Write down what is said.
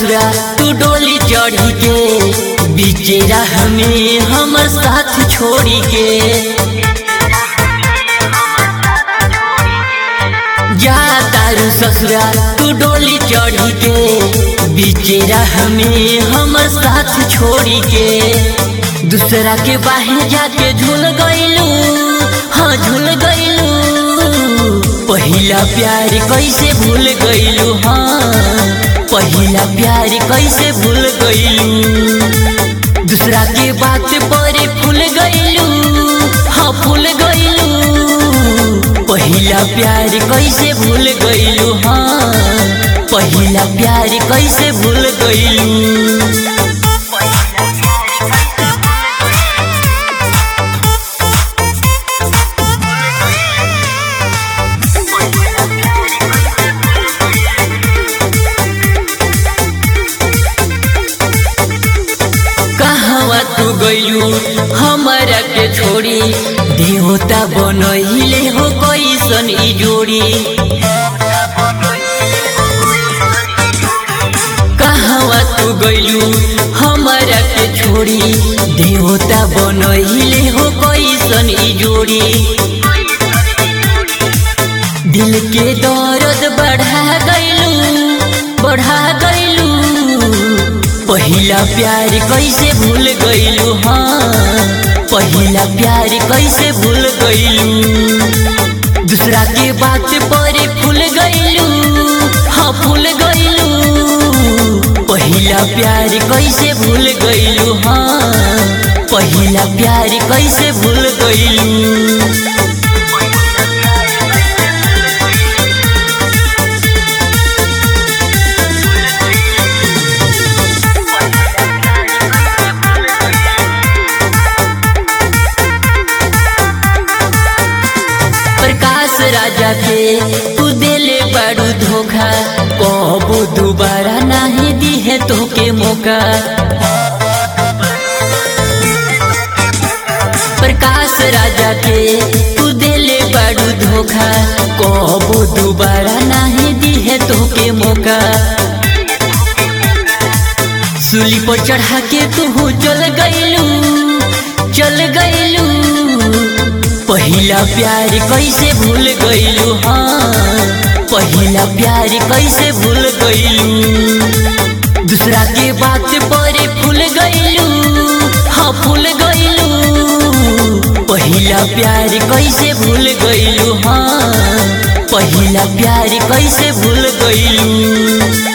ससुरा तू डोली चढ़ी के बीचे राह में हमर साथ छोड़ी के जा तारू ससुरा तू डोली चढ़ी के बीचे राह में हमर साथ छोड़ी के दूसरा के बाहर जाके झूल गईलू हाँ झूल गईलू पहिला प्यार कैसे भूल गईलू हाँ पहिला प्यार कैसे भूल गईलू दूसरा के बात पर फूल गईलू हाँ फूल गईलू पहिला प्यार कैसे भूल गईलू हाँ पहिला प्यार कैसे भूल गईलू कहवा तू गईलू हमारा के छोड़ी देवता बनहिले हो कैसन ई जोड़ी कहवा तू गईलू हमारा के छोड़ी देवता बनहिले हो कैसन ई जोड़ी दिल के दर्द बढ़ा गईलू बढ़ा गईलू पहिला प्यार कैसे भूल गईलू हाँ पहिला प्यार कैसे भूल गईलू दूसरा के बात पर फूल गईलू हाँ फूल गईलू पहिला प्यार कैसे भूल गईलू हाँ पहिला प्यार कैसे भूल गईलू प्रकाश राजा के तू दिले बड़ू धोखा कबो दोबारा नहीं दी है तोके मौका प्रकाश राजा के तू दिले बड़ू धोखा कबो दोबारा नहीं दी है तोके मौका सूली पर चढ़ा के तू चल गईलू चल गईलू पहिला प्यार कैसे भूल गईलू हाँ पहिला प्यार कैसे भूल गईलू दूसरा के बात पर फूल गईलू हाँ फूल गईलू पहिला प्यार कैसे भूल गईलू हाँ पहिला प्यार कैसे भूल गईलू